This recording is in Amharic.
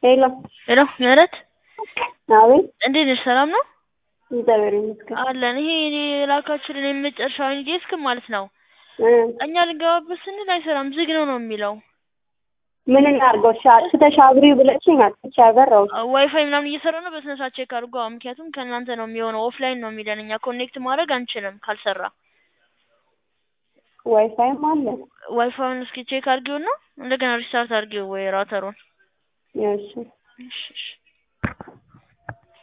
ሄሎ ሄሎ ምህረት አቤት እንዴት ነሽ? ሰላም ነው እግዚአብሔር ይመስገን አለን። ይሄ እኔ የላካችሁልን የመጨረሻውን ዴስክ ማለት ነው እ እኛ ልንገባበት ስንል አይሰራም፣ ዝግ ነው ነው የሚለው። ምን እናድርገው? እሺ አጥፍተሽ አብሪው ብለሽኝ አጥፍቼ አበራሁት። ዋይፋይ ምናምን እየሰራ ነው። በስነ ስርዓት ቼክ አድርጎ። አዎ፣ ምክንያቱም ከእናንተ ነው የሚሆነው። ኦፍላይን ነው የሚለን። እኛ ኮኔክት ማድረግ አንችልም ካልሰራ። ዋይፋይም አለ። ዋይፋዩን እስኪ ቼክ አድርጊውና እንደገና ሪስታርት አድርጊው ወይ ራተሩን። እሺ እሺ እሺ